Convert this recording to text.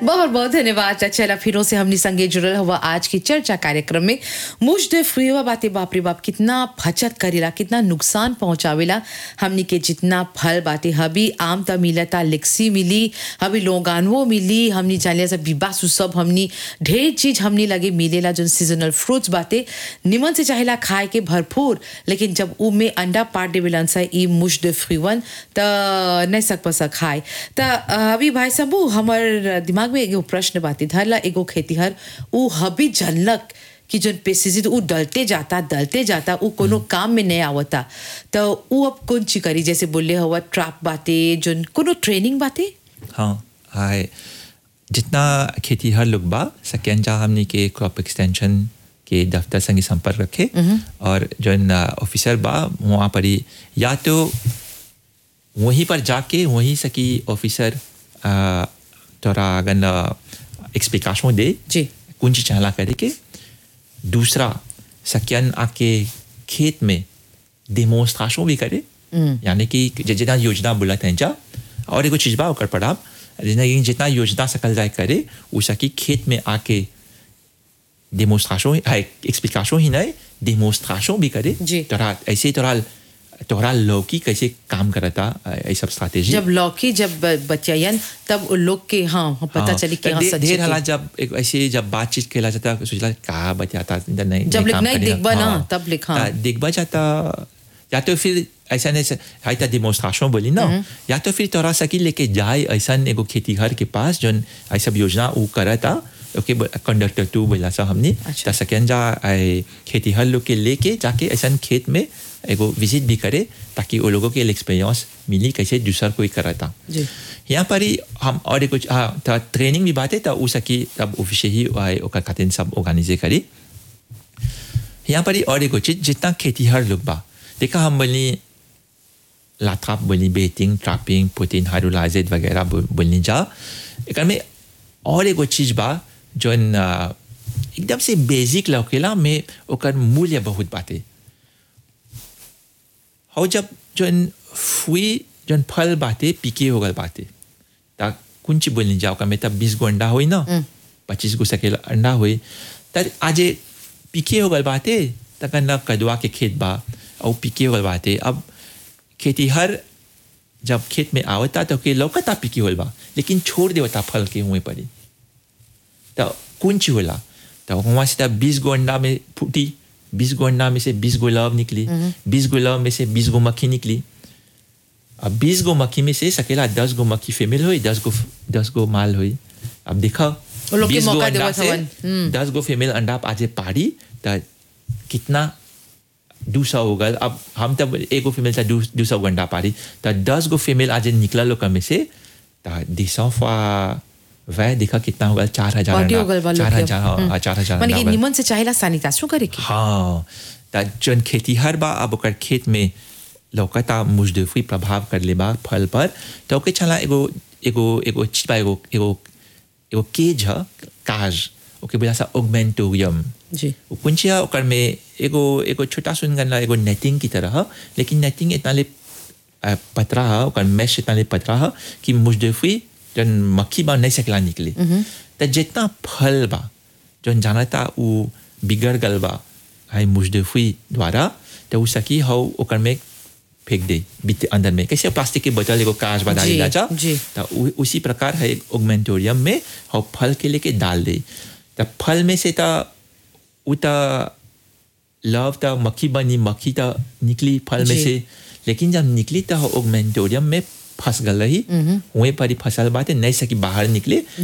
बहुत बहुत धन्यवाद चला फिरों से हमने संगे जुड़ल हुआ आज की चर्चा कार्यक्रम में मुझ हुआ बातें बाप रे बाप कितना बचत करेला कितना नुकसान पहुंचावेला हमनी के जितना फल बाटे हबी आम त मिलता लिक्सी मिली हबी लोगानवो मिली हमनी जानिया सब बिबासु सब हमनी ढेर चीज हमनी लगे मिलेला जो सीजनल फ्रूट्स बाटे निमन से चाहेला खाए के भरपूर लेकिन जब उ में अंडा पाट देवेलन सा ई मुश दे फ्रीवन त नहीं सक पसा खाए त अभी भाई सबू हमर दिमाग में एगो प्रश्न बाती धरला एगो खेतीहर उ हबी जनलक कि जो पेस्टिसाइड उ डलते जाता डलते जाता उ कोनो काम में नहीं आवता तो उ अब कौन ची करी जैसे बोले हुआ ट्रैप बाते जो कोनो ट्रेनिंग बाते हाँ हाय जितना खेती हर लोग बा सेकेंड जा हमने के क्रॉप एक्सटेंशन के दफ्तर संगे संपर्क रखे और जो ऑफिसर बा वहाँ पर ही या तो वहीं पर जाके वहीं सकी ऑफिसर तोरा अगन एक्सप्लिकेशन दे जी कुंज चाला करे के दूसरा सकियन आके खेत में डेमोन्स्ट्रेशन भी करे यानी कि ज- जितना योजना बोला था जा और एगो चीज बा ओकर पढ़ाब जितना जितना योजना सकल जाए करे उ सकी खेत में आके डेमोन्स्ट्रेशन एक्सप्लिकेशन ही नहीं डेमोन्स्ट्रेशन भी करे जी। तोरा ऐसे तोरा तोरा लौकी कैसे काम करता ये सब स्ट्रैटेजी जब लौकी जब बचयन तब उ लोग के हाँ हाँ, पता हाँ, चली कि तो हाँ दे- सच ढेर के। हाला जब एक ऐसे जब बातचीत केला जाता सोचला का बचाता नहीं जब लिख- काम नहीं करेगा। दिखबा ना, तब लिख, हाँ। आ, दिखबा जाता या तो फिर ऐसा नहीं से- हाई था डिमोन्स्ट्रेशन बोली ना या तो फिर तोरा सकी लेके जाए ऐसा एगो खेती घर के पास जो ऐसा योजना वो करा था ओके कंडक्टर टू बोला सा हमने अच्छा। तो सेकेंड जा आए खेती हर लोग के लेके जाके ऐसा खेत में एगो विजिट भी करे ताकि वो लोगों के एक्सपीरियंस मिली कैसे दूसर कोई करा था जी यहाँ पर ही हम और कुछ हाँ तो ट्रेनिंग भी बात है तो उ सकी तब ऑफिस ही आए ओकर खातिर सब ऑर्गेनाइजे करी यहाँ पर ही और एगो चीज जितना खेती हर लोग बा देखा हम बोली लाथाप बोली बेटिंग ट्रैपिंग पुटिन हाइड्रोलाइजेड वगैरह बो- बोलनी जा एक में और एगो चीज बा जोन आ, एकदम से बेसिक लौकेला में ओकर मूल्य बहुत बाटे और जब जोन फुई जोन फल बाटे पीके हो गल बाटे ता कुंची बोलनी जाओ का में तब बीस गो अंडा हुई ना पच्चीस गो सकेला अंडा हुई तर आज पीके हो गल बाटे तक ना कदवा के खेत बा और पीके हो गल बाटे अब खेती हर जब खेत में आवता तो के लौकता पीके होल बा लेकिन छोड़ देवता फल के हुए पड़ी तो कुंची होला तो वहाँ से तब बीस गो अंडा में फूटी बीस गो अंडा में से बीस गो लव निकली बीस गो लव में से बीस गो मक्खी निकली अब बीस गो मक्खी में से सकेला दस गो मक्खी फीमेल हुई दस गो दस गो माल हुई अब देखा वो लोग के बीस गो मौका अंडा देवत से हवन। दस गो फीमेल अंडा आज पाड़ी तो कितना दू सौ हो गल अब हम तब एगो फीमेल था दू सौ गो अंडा पाड़ी तो दस गो फीमेल आज निकला लोग में से तो दिसौ फा वह देखा कितना होगा चार हजार पार्टी हो अंडा गल बा लोग चार के। हजार हाँ, हम्म। चार हजार माने अंडा कि हो गल। निमन से चाहेला सैनिटाइजेशन करे के हाँ त जन खेती हर बा अब ओकर खेत में लौकता मुजदफी प्रभाव कर ले बा फल पर तो ओके चला एगो एगो एगो चीज बा एगो एगो एगो केज ह काज ओके बोला सा ओगमेंटोरियम जी वो कुंचिया ओकर में एगो एगो छोटा सुन गन एगो नेटिंग की तरह ह, लेकिन नेटिंग इतना ले अ, पतरा है ओकर मैश इतना ले पतरा है कि मुजदफी जन मक्खी बा नहीं सकला निकले तो जितना फल बा जन जाना था वो बिगड़ गल बा हाई मुजदफी द्वारा तो वो सकी हो ओकर में फेंक दे बीते अंदर में कैसे प्लास्टिक के बोतल एगो कांच बना जी, दिला जा जी। तो उ- उसी प्रकार है एक ओगमेंटोरियम में हो फल के लेके डाल दे तो फल में से तो उ तो लव तो मक्खी बनी मक्खी तो निकली फल में जी। से लेकिन जब निकली तो ओगमेंटोरियम में फंस गल रही वहीं पर ही फसल बात है नहीं सकी बाहर निकले